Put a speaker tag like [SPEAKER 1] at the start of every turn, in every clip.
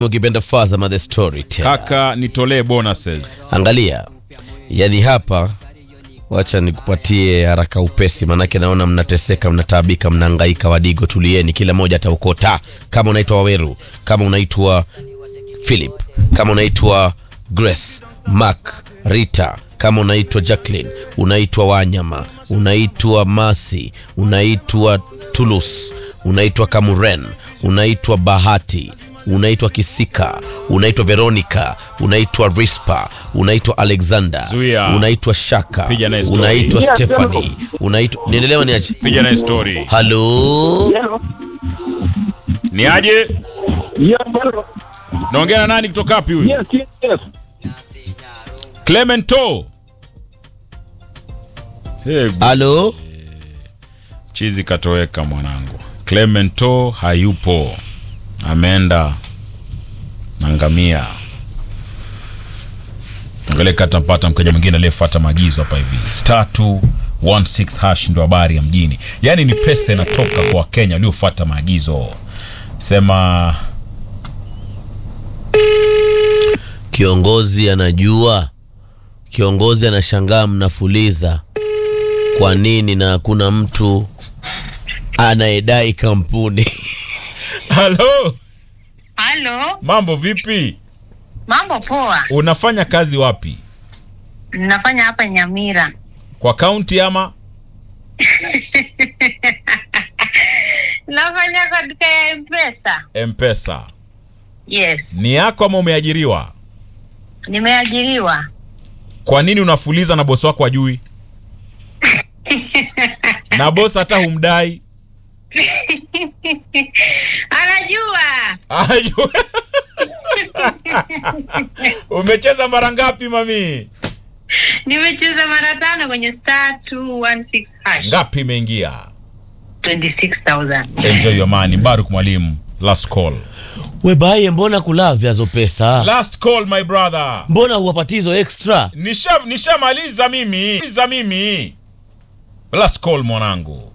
[SPEAKER 1] ukipenda Fazama the storyteller.
[SPEAKER 2] Kaka, nitolee bonuses.
[SPEAKER 1] Angalia, yani hapa, wacha nikupatie haraka upesi, manake naona mnateseka, mnataabika, mnahangaika. Wadigo, tulieni, kila mmoja ataokota. Kama unaitwa Waweru, kama unaitwa Philip, kama unaitwa Grace, Mark, Rita, kama unaitwa Jacqueline, unaitwa Wanyama, unaitwa Masi, unaitwa Tulus, unaitwa Kamuren, unaitwa Bahati, unaitwa Kisika, unaitwa Veronica, unaitwa Rispa, unaitwa Alexander,
[SPEAKER 2] Zuia.
[SPEAKER 1] unaitwa Shaka,
[SPEAKER 2] Piga naye story.
[SPEAKER 1] unaitwa Stephanie, unaitwa niendelewa niaje?
[SPEAKER 2] Piga naye story.
[SPEAKER 1] Halo,
[SPEAKER 2] Ni aje?
[SPEAKER 3] Yeah, bro.
[SPEAKER 2] Naongea na nani kutoka wapi huyu?
[SPEAKER 3] Yes, yes, yes.
[SPEAKER 2] Clemento. Hey,
[SPEAKER 1] halo,
[SPEAKER 2] chizi katoweka mwanangu. Clemento hayupo. Ameenda nangamia. Angalia kata mpata mkaja mwingine aliyefuata maagizo hapa hivi. Star 216 hash ndo habari ya mjini. Yaani ni pesa inatoka kwa Wakenya waliofuata maagizo. Sema
[SPEAKER 1] kiongozi anajua, kiongozi anashangaa, mnafuliza kwa nini na hakuna mtu anayedai kampuni
[SPEAKER 2] halo,
[SPEAKER 4] Halo,
[SPEAKER 2] mambo vipi?
[SPEAKER 4] mambo poa.
[SPEAKER 2] Unafanya kazi wapi?
[SPEAKER 4] Nafanya hapa Nyamira.
[SPEAKER 2] Kwa kaunti ama?
[SPEAKER 4] Nafanya kwa duka ya Mpesa.
[SPEAKER 2] Mpesa.
[SPEAKER 4] Yes,
[SPEAKER 2] Ni yako ama umeajiriwa?
[SPEAKER 4] nimeajiriwa.
[SPEAKER 2] Kwa nini unafuliza na bosi wako ajui? na bosi hata humdai.
[SPEAKER 4] Anajua
[SPEAKER 2] Ajui. Umecheza mara ngapi mami?
[SPEAKER 4] nimecheza mara tano kwenye star 216 hash
[SPEAKER 2] Ngapi imeingia?
[SPEAKER 4] 26,000.
[SPEAKER 2] Enjoy your money. Baruk mwalimu. Last call.
[SPEAKER 1] webaye, mbona kulavya zo pesa?
[SPEAKER 2] Last call my brother.
[SPEAKER 1] Mbona huwapatizo extra?
[SPEAKER 2] Nisha nishamaliza mimi. Maliza mimi. Last call mwanangu.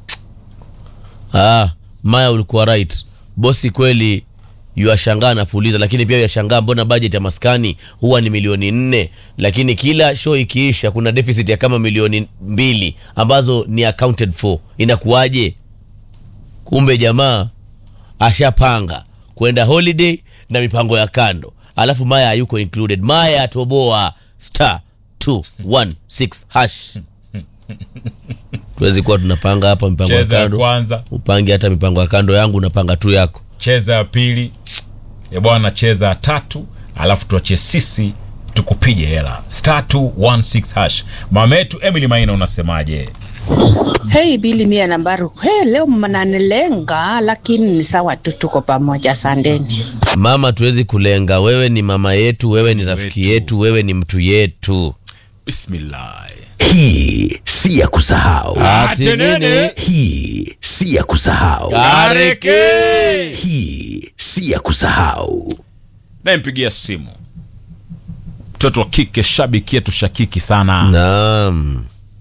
[SPEAKER 1] Ah, Maya ulikuwa right. Bosi kweli yuashangaa nafuliza, lakini pia yashangaa mbona budget ya maskani huwa ni milioni nne, lakini kila show ikiisha kuna deficit ya kama milioni mbili ambazo ni accounted for. Inakuwaje? Kumbe jamaa ashapanga kwenda holiday na mipango ya kando, alafu Maya hayuko included. Maya atoboa star 216 hash. Tuwezi kuwa tunapanga hapa mipango ya
[SPEAKER 2] Cheza ya
[SPEAKER 1] kando
[SPEAKER 2] kwanza,
[SPEAKER 1] upange hata mipango ya kando yangu unapanga tu yako
[SPEAKER 2] cheza ya pili. Ya bwana cheza ya tatu, alafu tuachie sisi tukupige hela. Star 216 hash. Mama yetu Emily Maina unasemaje?
[SPEAKER 5] Hei Bili mia na Baruku. Hey, leo mnanilenga lakini ni sawa tu, tuko pamoja. Sandeni.
[SPEAKER 1] mama tuwezi kulenga wewe ni mama yetu wewe ni rafiki
[SPEAKER 2] Wetu.
[SPEAKER 1] yetu wewe ni mtu yetu
[SPEAKER 2] Bismillah.
[SPEAKER 6] Hii si ya kusahau.
[SPEAKER 1] Ati
[SPEAKER 2] Atenene.
[SPEAKER 1] nini?
[SPEAKER 6] Hii si ya kusahau.
[SPEAKER 2] Kareke.
[SPEAKER 6] Hii si ya kusahau.
[SPEAKER 2] Nampigia simu mtoto wa kike, shabiki yetu shakiki sana,
[SPEAKER 1] naam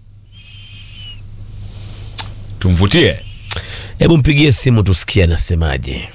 [SPEAKER 2] tumvutie.
[SPEAKER 1] hebu mpigie simu tusikie anasemaje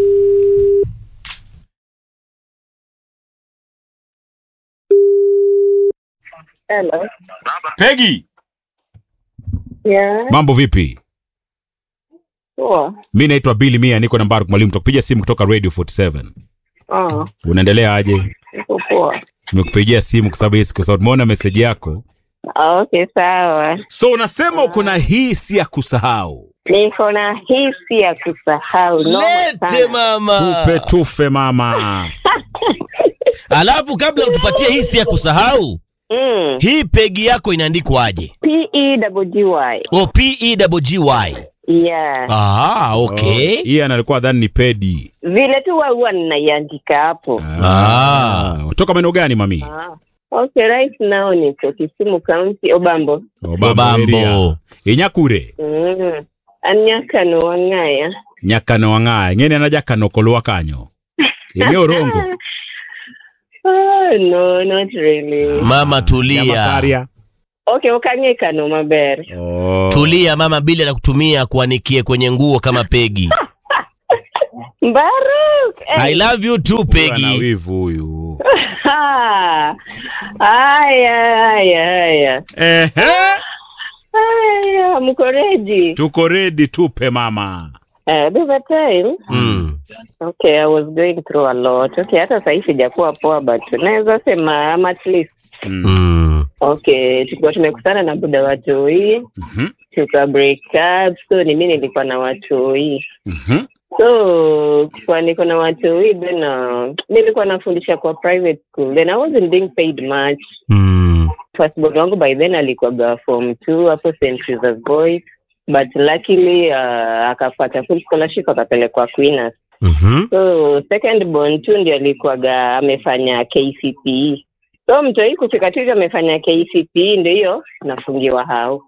[SPEAKER 7] Hello.
[SPEAKER 2] Pegi,
[SPEAKER 7] Yeah.
[SPEAKER 2] mambo vipi?
[SPEAKER 7] Poa.
[SPEAKER 2] Mi naitwa Billy Mia, niko na Mbaruk Mwalimu, tukupigia simu kutoka Radio 47.
[SPEAKER 7] Ah,
[SPEAKER 2] Unaendelea aje?
[SPEAKER 7] niko poa.
[SPEAKER 2] Tumekupigia simu kwa sababu hii- kwa sababu tumeona meseji yako.
[SPEAKER 7] Ah, okay, sawa.
[SPEAKER 2] So unasema uko na hii si ya kusahau.
[SPEAKER 7] Niko na hisi ya kusahau. Noma
[SPEAKER 1] lete
[SPEAKER 7] sana.
[SPEAKER 1] mama
[SPEAKER 2] Tupe tufe mama.
[SPEAKER 1] alafu kabla utupatie hii si ya kusahau
[SPEAKER 7] Mm.
[SPEAKER 1] hii pegi yako inaandikwaje
[SPEAKER 7] P E double G Y.
[SPEAKER 1] o p e double g y
[SPEAKER 7] Yeah.
[SPEAKER 1] ah okay
[SPEAKER 2] Oh, Hii analikuwa dhani ni pedi.
[SPEAKER 7] Vile tu huwa huwa ninaiandika hapo.
[SPEAKER 1] Ah.
[SPEAKER 2] Toka maeneo gani mami?
[SPEAKER 7] Ah. Okay, right now niko Kisumu County, Obambo.
[SPEAKER 2] Obambo. area.
[SPEAKER 1] Obambo.
[SPEAKER 2] Inyakure.
[SPEAKER 7] Mm. Anyakano wang'aya.
[SPEAKER 2] Nyakano wang'aye. Ng'ene anaja kano kolwa kanyo. Ige orongo.
[SPEAKER 7] Oh, no, not really.
[SPEAKER 1] mama tulia
[SPEAKER 2] Nyamasaria.
[SPEAKER 7] Okay, ukang'ekano maber.
[SPEAKER 2] Oh.
[SPEAKER 1] tulia mama bili anakutumia kuanikie kwenye nguo kama pegi
[SPEAKER 7] Mbaruk.
[SPEAKER 1] I love you too
[SPEAKER 2] Ana
[SPEAKER 1] Peggy.
[SPEAKER 2] wivu huyu.
[SPEAKER 7] Ha. Haya, haya, haya.
[SPEAKER 2] Ehe.
[SPEAKER 7] Haya, mko ready?
[SPEAKER 2] Tuko ready tupe mama.
[SPEAKER 7] Uh, there's a time.
[SPEAKER 1] Mm.
[SPEAKER 7] Okay, I was going through a lot. Okay, hata sahii sijakuwa poa but naweza sema I'm at least.
[SPEAKER 2] Mm.
[SPEAKER 1] Mm.
[SPEAKER 7] Okay, tulikuwa tumekutana na buda watoi
[SPEAKER 2] Mhm.
[SPEAKER 7] tuka break up so ni mimi nilikuwa na watoi
[SPEAKER 2] Mhm.
[SPEAKER 7] so kwa niko na watoi then uh, nilikuwa nafundisha kwa private school then I wasn't being paid much
[SPEAKER 1] Mm.
[SPEAKER 7] firstborn wangu by then alikuwaga form two hapo St. Teresa's Boys but luckily uh, akapata full scholarship akapelekwa Queenas
[SPEAKER 1] Mhm.
[SPEAKER 7] so second born tu ndio alikuwaga amefanya KCPE so mtoi kufika tu hivyo amefanya KCPE ndio hiyo nafungiwa hao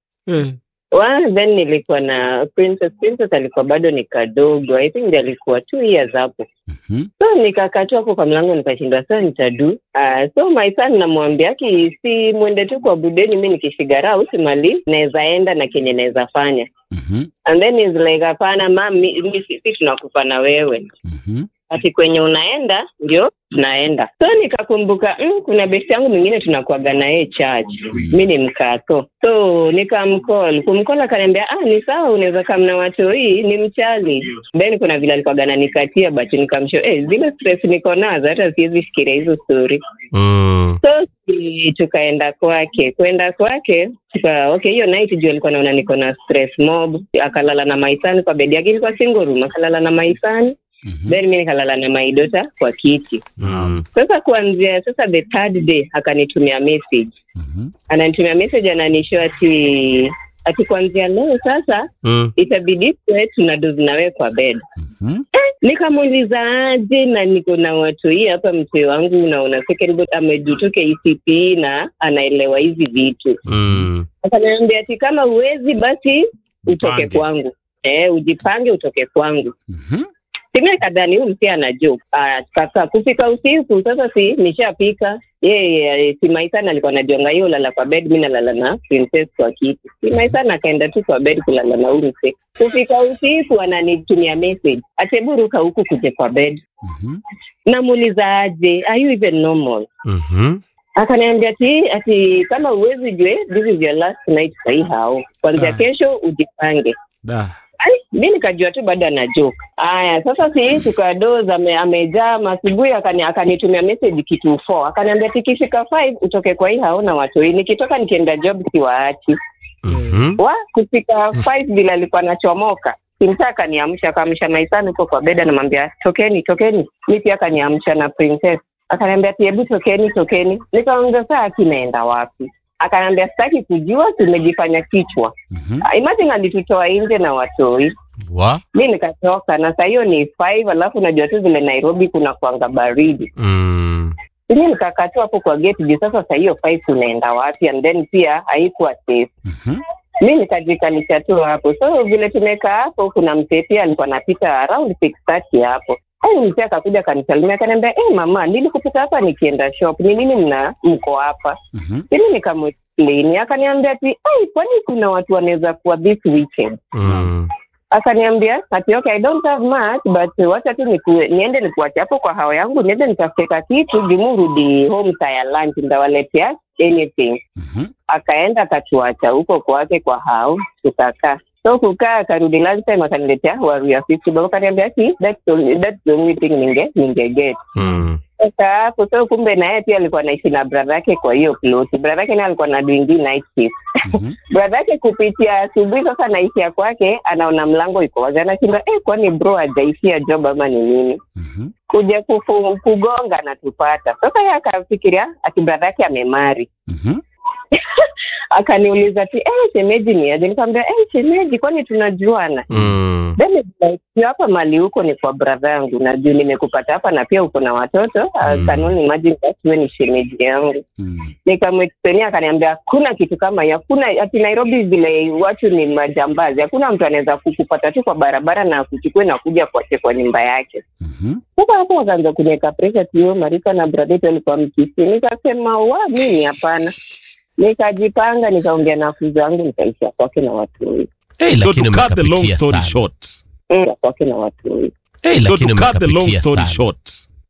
[SPEAKER 7] Well, then nilikuwa na princess princess alikuwa bado ni kadogo i think ndio alikuwa two years hapo
[SPEAKER 2] Mhm.
[SPEAKER 7] so nikakaa tu hapo kwa mlango nikashindwa saa nitadu uh, so my son namwambia ki si mwende tu kwa budeni mi nikifigara out mali naweza enda na kenye naweza fanya
[SPEAKER 2] Mhm.
[SPEAKER 7] and then is like hapana mam mi mi si si tunakufa na wewe
[SPEAKER 2] Mhm.
[SPEAKER 7] ati kwenye unaenda ndio tunaenda so nikakumbuka mm, kuna besti yangu mwingine tunakuaga na yeye church mi ni mkato so nikamcall kumcall akaniambia ah ni sawa unaweza kamna watu hii ni mchali then kuna vile alikuwaga nanikatia but nikamsho eh, zile stress niko nazo hata siwezi fikiria hizo story
[SPEAKER 1] Mm.
[SPEAKER 7] so si, tukaenda kwake kwenda kwake tuka, okay hiyo night juu alikuwa naona niko na stress mob akalala na maisani kwa bedi yake ilikuwa single room akalala na maisani
[SPEAKER 2] Mhm.
[SPEAKER 7] then mi nikalala na maidota kwa kiti
[SPEAKER 1] Mm.
[SPEAKER 7] sasa kuanzia sasa the third day akanitumia message
[SPEAKER 2] Mhm.
[SPEAKER 7] ananitumia message ananisho ati ati kuanzia leo sasa
[SPEAKER 1] Mm.
[SPEAKER 7] itabidi tuwe tuna dozi nawe kwa bed
[SPEAKER 2] Mhm.
[SPEAKER 7] nikamuuliza aje na niko na watu hii hapa mzee wangu naona second amejutoka ECP na anaelewa hizi vitu
[SPEAKER 1] Mm.
[SPEAKER 7] akaniambia ati kama uwezi basi utoke
[SPEAKER 2] Jipange.
[SPEAKER 7] kwangu eh, ujipange utoke kwangu
[SPEAKER 2] Mhm.
[SPEAKER 7] Simia kadhani huyu msia ana joke. Ah, kaka kufika usiku sasa si nishapika. Yeye si Maisana alikuwa anajonga hiyo lala kwa bed, mimi nalala na princess kwa kiti. Si Maisana akaenda tu kwa bed kulala na huyu mse. Kufika usiku ananitumia message. Ateburuka huku kuje kwa bed.
[SPEAKER 2] Mhm.
[SPEAKER 7] Namuuliza aje, are you even normal?
[SPEAKER 1] Mhm.
[SPEAKER 7] Akaniambia ati ati kama uwezi jue this is your last night sahi hao. Kwanzia
[SPEAKER 2] Ah.
[SPEAKER 7] kesho ujipange.
[SPEAKER 2] Da.
[SPEAKER 7] Ai, mi nikajua tu bado ana joke. Aya, sasa si tukadoza ame, amejaa asubuhi akani, akanitumia message kitu 4 akaniambia tikifika 5 utoke kwa hii haona watu hii nikitoka nikienda job siwaachi.
[SPEAKER 1] Mhm.
[SPEAKER 7] Wa kufika 5 bila alikuwa anachomoka. Simta akaniamsha akaamsha maisani huko kwa beda namwambia tokeni tokeni. Mi pia akaniamsha na princess. Akaniambia ati hebu tokeni tokeni. Nikaongea saa akinaenda wapi? Akaniambia sitaki kujua tumejifanya kichwa.
[SPEAKER 2] Mhm.
[SPEAKER 7] Imagine alitutoa nje na watoi
[SPEAKER 1] Wa?
[SPEAKER 7] mi nikatoka na saa hiyo ni five alafu najua tu vile nairobi kuna kwanga baridi
[SPEAKER 1] Mm.
[SPEAKER 7] mi nikakaa tu hapo kwa gate juu sasa saa hiyo five tunaenda wapi and then pia haikuwa safe
[SPEAKER 2] Mhm.
[SPEAKER 7] mi nikajikalisha tu hapo so vile tumekaa hapo kuna mzee pia alikuwa anapita around six thirty hapo ai mzee akakuja akanisalimia akaniambia hey, mama nilikupita hapa nikienda shop ni nini mna mko hapa
[SPEAKER 2] Mhm.
[SPEAKER 7] ili nikamexplain akaniambia ati ai kwani kuna watu wanaweza kuwa this weekend
[SPEAKER 1] Mm.
[SPEAKER 7] akaniambia ati okay, I don't have much but wacha tu niku, niende nikuache hapo kwa hao yangu niende nitafute kitu jumu rudi home saa ya lunch ndawaletea anything
[SPEAKER 2] Mhm.
[SPEAKER 7] akaenda akatuacha huko kwake kwa hao tukakaa so kukaa akarudi lunch time akaniletea waru fifty bob akaniambia ati that's the only, that's the only thing ninge ninge get
[SPEAKER 1] Mm.
[SPEAKER 7] sasa hapo so kumbe na yeye pia alikuwa anaishi na brother yake kwa hiyo ploti brother yake naye alikuwa na doing night shift
[SPEAKER 2] Mhm.
[SPEAKER 7] brother yake kupitia asubuhi sasa naishia kwake anaona mlango iko wazi anashinda eh, kwani bro hajaishia job ama ni nini
[SPEAKER 2] Mhm.
[SPEAKER 7] kuja kufu, kugonga anatupata sasa yeye akafikiria ati brother yake amemari
[SPEAKER 2] Mhm.
[SPEAKER 7] akaniuliza ti eh, shemeji ni aje nikamwambia eh, shemeji kwani tunajuana
[SPEAKER 1] Mm.
[SPEAKER 7] then it's like, "Sio hapa mali huko ni kwa brother yangu na juu nimekupata hapa na pia uko na watoto
[SPEAKER 1] Mm.
[SPEAKER 7] mm. kanuni imagine that wewe ni shemeji yangu
[SPEAKER 2] Mhm.
[SPEAKER 7] nikamexplainia akaniambia hakuna kitu kama hiyo hakuna ati nairobi vile watu ni majambazi hakuna mtu anaweza kukupata tu kwa barabara na kuchukue na kuja kuache kwa nyumba yake
[SPEAKER 2] Mhm.
[SPEAKER 7] sasa hapo wakaanza kuniweka presha tio marika na bradetu alikuwa mkisi nikasema wa mimi hapana nikajipanga nikaongea na fuzi wangu nikaishia kwake na watu wengi
[SPEAKER 1] Hey,
[SPEAKER 2] So
[SPEAKER 1] lakini
[SPEAKER 2] to cut the long
[SPEAKER 1] mkapitia
[SPEAKER 2] story
[SPEAKER 1] sana.
[SPEAKER 2] short,
[SPEAKER 7] Mm, kwake na watu wengi
[SPEAKER 1] hey,
[SPEAKER 2] so to
[SPEAKER 1] lakini
[SPEAKER 2] cut the long
[SPEAKER 1] umekapitia
[SPEAKER 2] story
[SPEAKER 1] sana.
[SPEAKER 2] short